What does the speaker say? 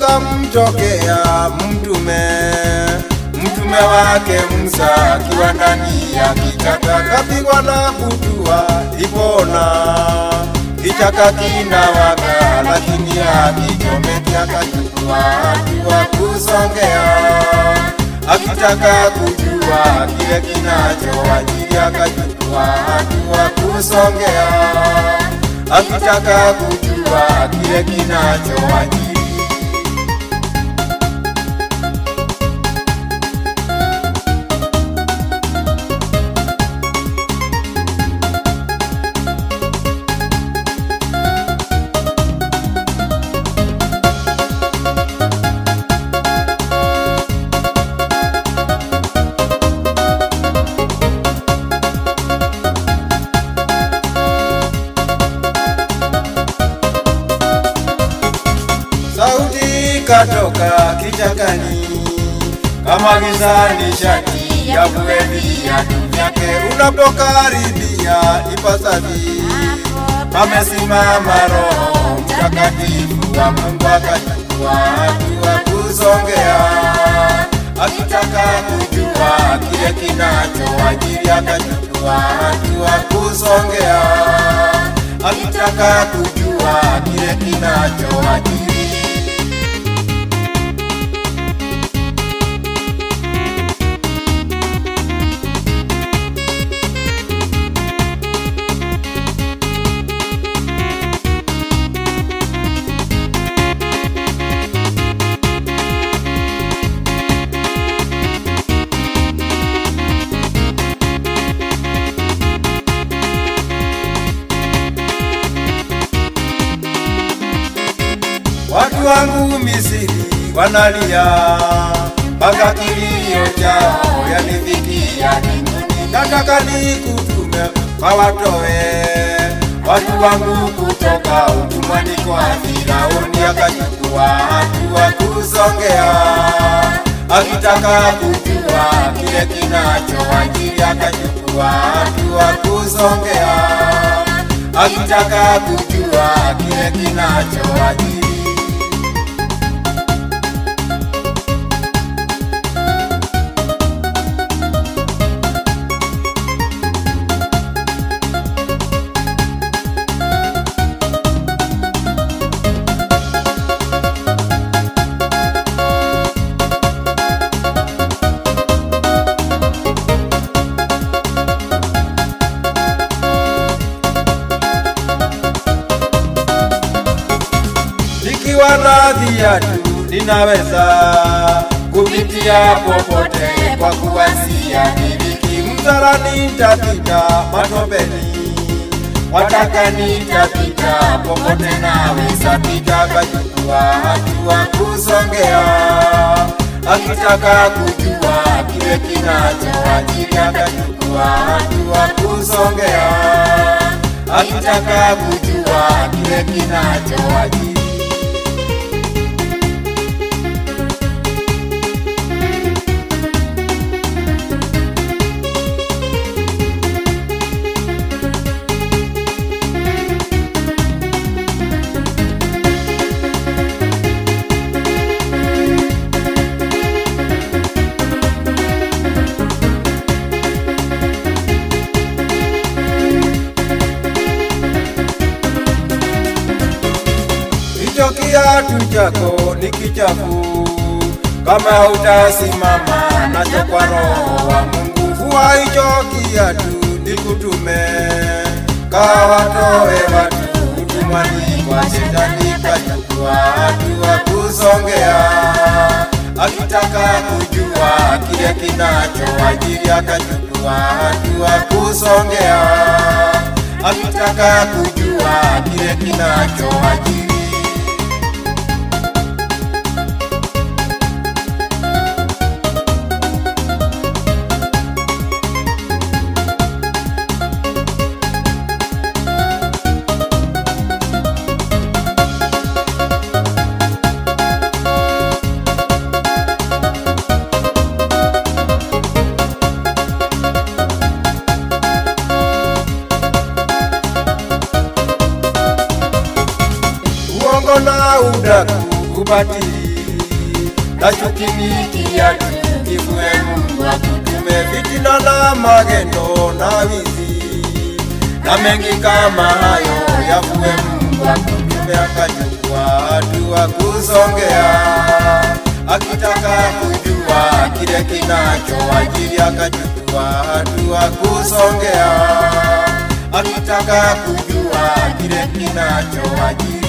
kukamtokea mtume mtume wake Musa akiwa ndani ya kichaka, kapigwa na butua ipona kichaka kinawaka, lakini akichomeki akachukua hatua kusongea, akitaka kujua kile kinachowajiri akachukua hatua kusongea, akitaka kujua kile kinachowajiri sauti katoka kichakani kama gizani shati ya kueli viatu vyake unapokaribia ipasavi amesimama roho mtakatifu wa Mungu akachukua hatua kusongea akitaka kujua kile kinachowajiri akachukua hatua kusongea akitaka kujua kile kinachowajiri Watu wangu Misri wanalia, mpaka kilio chao yanifikia mbinguni. Nataka nikutume kwa watoe watu wangu kutoka utumwani kwa Firauni, akachukua hatua kusongea, akitaka kujua kile kinachowajiri, akachukua hatua kusongea, akitaka kujua kile kinachowajiri. nikiwa na viatu ninaweza kupitia popote kwa kuwasia miliki mzarani nitapita matopeni wataka nitapita popote naweza pita kachukua hatua kusongea akitaka kujua kile kinachowajiri akachukua hatua kusongea akitaka kujua kile kinachowajiri hicho kiatu chako ni kichafu, kama utasimama nacho kwa roho wa Mungu. Vua hicho kiatu nikutume, kawatoe watu utumwani kwa shetani, kachukua hatua kusongea, akitaka kujua kile kinachowajiri, akachukua hatua kusongea, akitaka kujua kile kinachowajiri. uongo na udaku ubatili na chuki ni kiatu, kivue Mungu akutume fitina na magendo na wizi na mengi kama hayo yavue Mungu akutume akachukua hatua kusongea, akitaka kujua kile kinachoajiri akachukua hatua kusongea, akitaka kujua kile kinachoajiri